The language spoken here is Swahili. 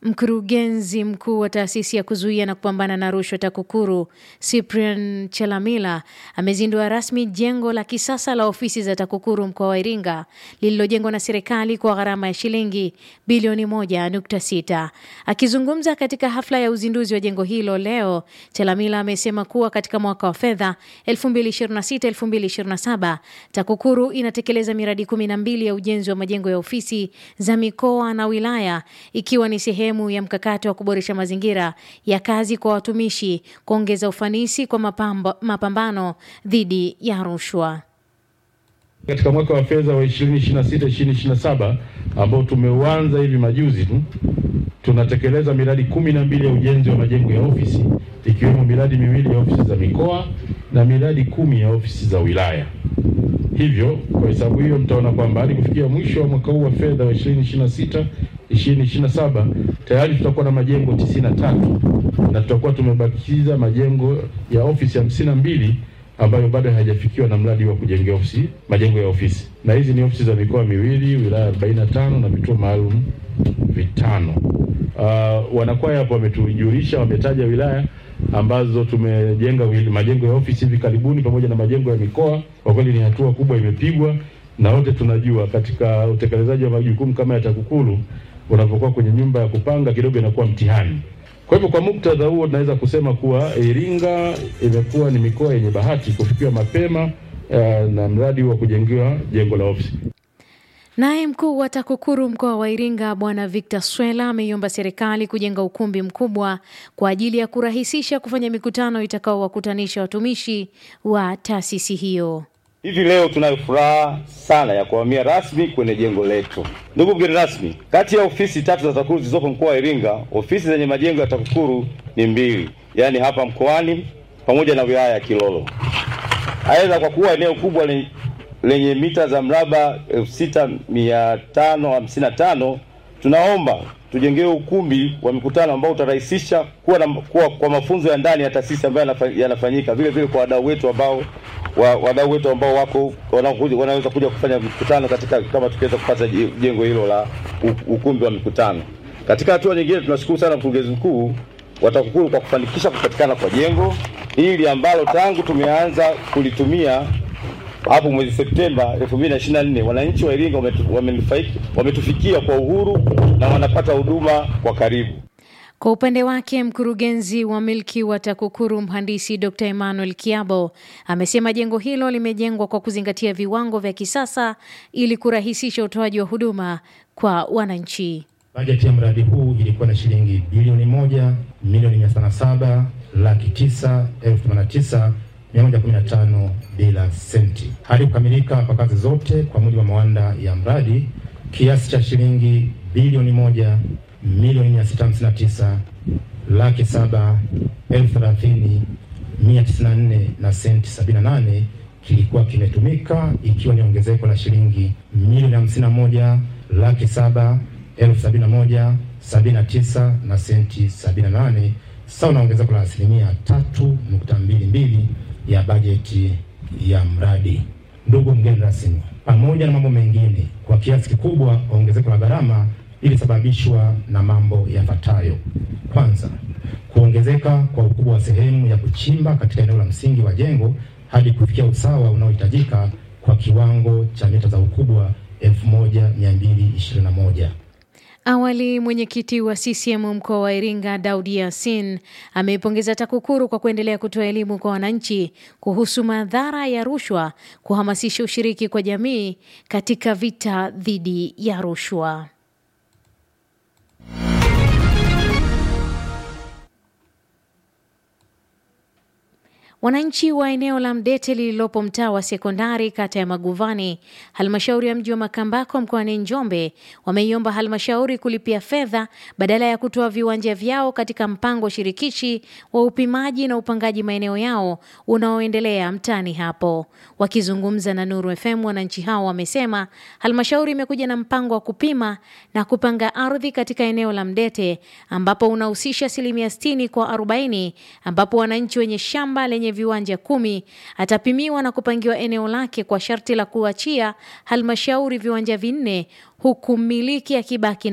Mkurugenzi mkuu wa taasisi ya kuzuia na kupambana na rushwa TAKUKURU Cyprian Chalamila amezindua rasmi jengo la kisasa la ofisi za TAKUKURU mkoa wa Iringa lililojengwa na serikali kwa gharama ya shilingi bilioni moja nukta sita. Akizungumza katika hafla ya uzinduzi wa jengo hilo leo, Chalamila amesema kuwa katika mwaka wa fedha 2026-2027 TAKUKURU inatekeleza miradi 12 ya ujenzi wa majengo ya ofisi za mikoa na wilaya ikiwa ni sehemu ya mkakati wa kuboresha mazingira ya kazi kwa watumishi, kuongeza ufanisi kwa mapambo, mapambano dhidi ya rushwa. Katika mwaka wa fedha wa 2026-2027 ambao tumeuanza hivi majuzi tu, tunatekeleza miradi kumi na mbili ya ujenzi wa majengo ya ofisi ikiwemo miradi miwili ya ofisi za mikoa na miradi kumi ya ofisi za wilaya. Hivyo kwa hesabu hiyo mtaona kwamba hadi kufikia mwisho wa mwaka huu wa fedha wa 2026 2027 tayari tutakuwa na majengo 93 na tutakuwa tumebakiza majengo ya ofisi hamsini na mbili ambayo bado hayajafikiwa na mradi wa kujengea ofisi majengo ya ofisi, na hizi ni ofisi za mikoa miwili, wilaya 45 na vituo maalum vitano. Uh, wanakwaya hapo wametujulisha, wametaja wilaya ambazo tumejenga majengo ya ofisi hivi karibuni pamoja na majengo ya mikoa. Kwa kweli ni hatua kubwa imepigwa, na wote tunajua katika utekelezaji wa majukumu kama ya TAKUKURU unapokuwa kwenye nyumba ya kupanga kidogo inakuwa mtihani. Kwa hivyo kwa muktadha huo tunaweza kusema kuwa Iringa imekuwa ni mikoa yenye bahati kufikiwa mapema uh, na mradi wa kujengewa jengo la ofisi. Naye mkuu wa TAKUKURU mkoa wa Iringa Bwana Victor Swela ameiomba serikali kujenga ukumbi mkubwa kwa ajili ya kurahisisha kufanya mikutano itakaowakutanisha watumishi wa taasisi hiyo. Hivi leo tunayo furaha sana ya kuhamia rasmi kwenye jengo letu. Ndugu mgeni rasmi, kati ya ofisi tatu za TAKUKURU zilizopo mkoa wa Iringa, ofisi zenye majengo ya TAKUKURU ni mbili, yaani hapa mkoani pamoja na wilaya ya Kilolo. Aidha, kwa kuwa eneo kubwa lenye, lenye mita za mraba elfu sita mia tano hamsini na tano tunaomba tujengewe ukumbi wa mikutano ambao utarahisisha kuwa, na, kuwa kwa mafunzo ya ndani ya taasisi ambayo yanafanyika, vile vile kwa wadau wetu ambao wa, wadau wetu ambao wako wanaweza kuja kufanya mikutano katika, kama tukiweza kupata jengo hilo la ukumbi wa mikutano. Katika hatua nyingine, tunashukuru sana mkurugenzi mkuu wa TAKUKURU kwa kufanikisha kupatikana kwa jengo hili ambalo tangu tumeanza kulitumia hapo mwezi Septemba 2024 wananchi wa Iringa wametufikia kwa uhuru na wanapata huduma kwa karibu. Kwa upande wake mkurugenzi wa milki wa TAKUKURU mhandisi Dr. Emmanuel Kiabo amesema jengo hilo limejengwa kwa kuzingatia viwango vya kisasa ili kurahisisha utoaji wa huduma kwa wananchi. Bajeti ya mradi huu ilikuwa na shilingi bilioni moja milioni mia sana saba laki tisa elfu themanini na tisa mia moja kumi na tano bila senti. Hadi kukamilika kwa kazi zote kwa mujibu wa mawanda ya mradi, kiasi cha shilingi bilioni moja milioni mia sita hamsini na tisa laki saba elfu thelathini mia tisini na nne na senti sabini na nane kilikuwa kimetumika ikiwa ni ongezeko la shilingi milioni hamsini na moja laki saba elfu sabini na moja sabini na tisa na senti sabini na nane sawa na ongezeko la asilimia tatu nukta mbili mbili ya bajeti ya mradi. Ndugu mgeni rasmi, pamoja na mambo mengine, kwa kiasi kikubwa ongezeko la gharama ilisababishwa na mambo yafuatayo. Kwanza, kuongezeka kwa ukubwa wa sehemu ya kuchimba katika eneo la msingi wa jengo hadi kufikia usawa unaohitajika kwa kiwango cha mita za ukubwa 1221. Awali mwenyekiti wa CCM mkoa wa Iringa Daudi Yasin ameipongeza TAKUKURU kwa kuendelea kutoa elimu kwa wananchi kuhusu madhara ya rushwa, kuhamasisha ushiriki kwa jamii katika vita dhidi ya rushwa. Wananchi wa eneo la Mdete lililopo mtaa wa sekondari kata ya Maguvani, halmashauri ya mji wa Makambako mkoani Njombe, wameiomba halmashauri kulipia fedha badala ya kutoa viwanja vyao katika mpango shirikishi wa upimaji na upangaji maeneo yao unaoendelea mtaani hapo. Wakizungumza na Nuru FM, wananchi hao wamesema halmashauri imekuja na mpango wa kupima na kupanga ardhi katika eneo la Mdete ambapo unahusisha asilimia 60 kwa 40 ambapo wananchi wenye shamba lenye viwanja kumi atapimiwa na kupangiwa eneo lake kwa sharti la kuachia halmashauri viwanja vinne huku mmiliki akibaki